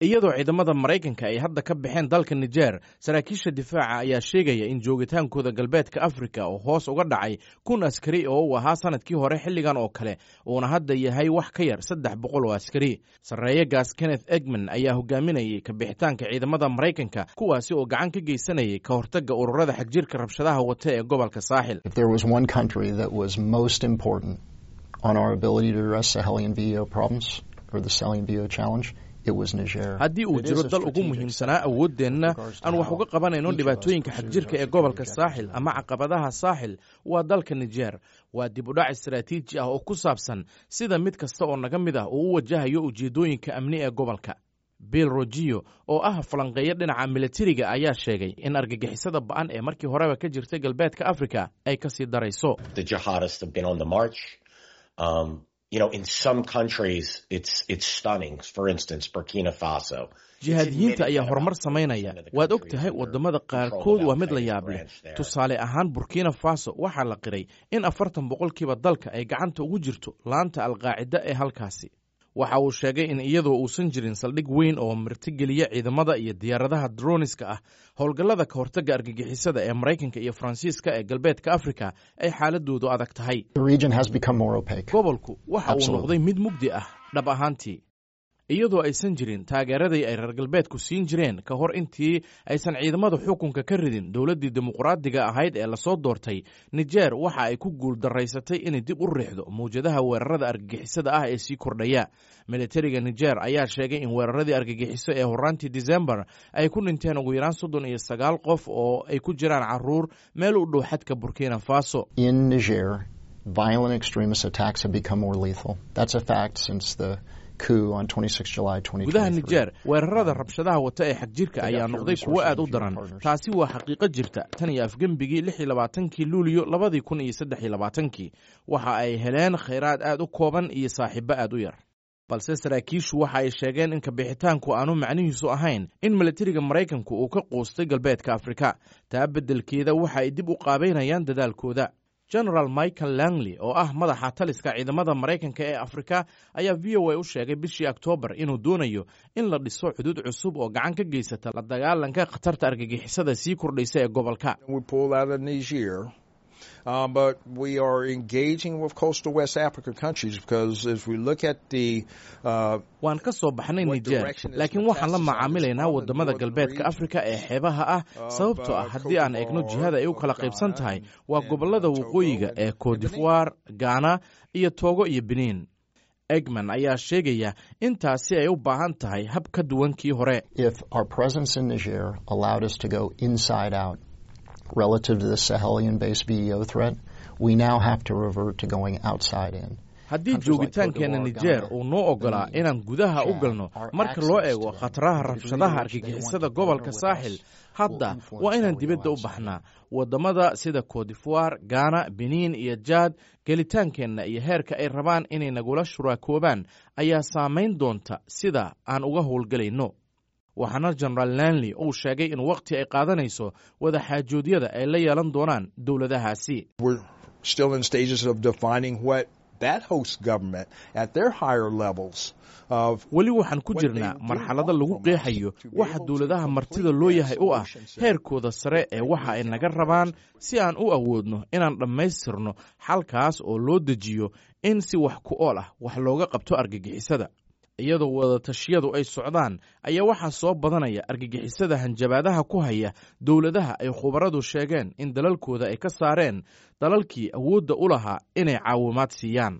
iyadoo ciidamada maraykanka ay hadda ka baxeen dalka nijer saraakiisha difaaca ayaa sheegaya in joogitaankooda galbeedka afrika oo hoos uga dhacay kun askari oo uu ahaa sanadkii hore xilligan oo kale uuna hadda yahay wax ka yar saddex boqol oo askari sarreeyagaas kenneth egman ayaa hogaaminayay ka bixitaanka ciidamada maraykanka kuwaasi oo gacan ka geysanayay ka hortagga ururada xagjirka rabshadaha wata ee gobolka saaxil haddii uu jiro dal ugu muhiimsanaa awooddeenna aan wax uga qabanayno dhibaatooyinka xagjirka ee gobolka saaxil ama caqabadaha saaxil waa dalka nijer waa dib u dhac istaraatiiji ah oo ku saabsan sida mid kasta oo naga mid ah uu u wajahayo ujeeddooyinka amni ee gobolka bill rogiyo oo ah falanqeeyo dhinaca militariga ayaa sheegay in argagixisada ba'an ee markii horeba ka jirtay galbeedka afrika ay ka sii darayso You know, in some countries, it's it's stunning. For instance, Burkina Faso. jihaadiyiinta ayaa horumar samaynaya waad og tahay waddamada qaarkood waa mid la yaab leh tusaale ahaan burkina faso waxaa la qiray in afartan boqolkiiba dalka ay gacanta ugu jirto laanta alqaacida ee halkaasi waxa uu sheegay in iyadoo uusan jirin saldhig weyn oo martigeliya ciidamada iyo diyaaradaha droniska ah howlgallada ka hortagga argagixisada ee maraykanka iyo faransiiska ee galbeedka afrika ay xaaladoodu adag tahay gobolku waxa uu noqday mid mugdi ah dhab ahaantii iyadoo aysan jirin taageeradii ay reer galbeedku siin jireen ka hor intii aysan ciidamada xukunka ka ridin dowladdii dimuqraadiga ahayd ee lasoo doortay nijer waxa ay ku guul daraysatay inay dib u riixdo mawjadaha weerarada argagixisada ah ee sii kordhaya militariga nijer ayaa sheegay in weeraradii argagixiso ee horaantii disembar ay ku dhinteen ugu yaraan soddon iyo sagaal qof oo ay ku jiraan caruur meel u dhow xadka burkina faso gudaha nijer weerarada rabshadaha wata ee xagjirka ayaa noqday kuwo aad u daran taasi waa xaqiiqo jirta tan iyo afgembigii lix iyo labaatankii luuliyo labadii kun iyo saddex iyo labaatankii waxa ay heleen khayraad aad u kooban iyo saaxiibo aad u yar balse saraakiishu waxa ay sheegeen in kabixitaanku aanu macnihiisu ahayn in militariga maraykanku uu ka quustay galbeedka afrika taa beddelkeeda waxa ay dib u qaabaynayaan dadaalkooda genaraal michael langley oo ah madaxa taliska ciidamada maraykanka ee afrika ayaa v o a u sheegay bishii oktoobar inuu doonayo in la dhiso xuduud cusub oo gacan ka geysata la dagaalanka khatarta argagixisada sii kordhaysa ee gobolka Uh, but we are engaging with coastal West Africa countries because as we look at the uh, waan ka soo baxnay nijer laakiin waxaan la macaamilaynaa waddamada galbeedka afrika ee xeebaha ah sababtoo ah haddii aan eegno jihada ay u kala qaybsan tahay waa gobollada waqooyiga ee codivoire ghana iyo togo iyo benin egman ayaa sheegaya in taasi ay u baahan tahay hab ka duwan kii hore relative to the Sahelian based BEO threat, we now have to revert to going outside in. haddii joogitaankeena nijer uu noo oggolaa inaan gudaha u galno marka loo eego khataraha rabshadaha argagixisada gobolka saaxil hadda waa inaan dibadda u baxnaa waddamada sida codivoire ghana benin iyo jaad gelitaankeenna iyo heerka ay rabaan inay nagula shuraakoobaan ayaa saamayn doonta sida aan uga howlgelayno waxaana genaraal lanley uu sheegay in wakhti ay qaadanayso wada xaajoodyada ay la yeelan doonaan dowladahaasi weli waxaan ku jirnaa marxalado lagu qeexayo waxa dowladaha martida loo yahay u ah heerkooda sare ee waxa ay naga rabaan si aan u awoodno inaan dhammaystirno xalkaas oo loo dejiyo in si wax ku ool ah wax looga qabto argagixisada iyadoo wadatashyadu ay socdaan ayaa waxaa soo badanaya argagixisada hanjabaadaha ku haya dowladaha ay khubaradu sheegeen in dalalkooda ay ka saareen dalalkii awoodda u lahaa inay caawimaad siiyaan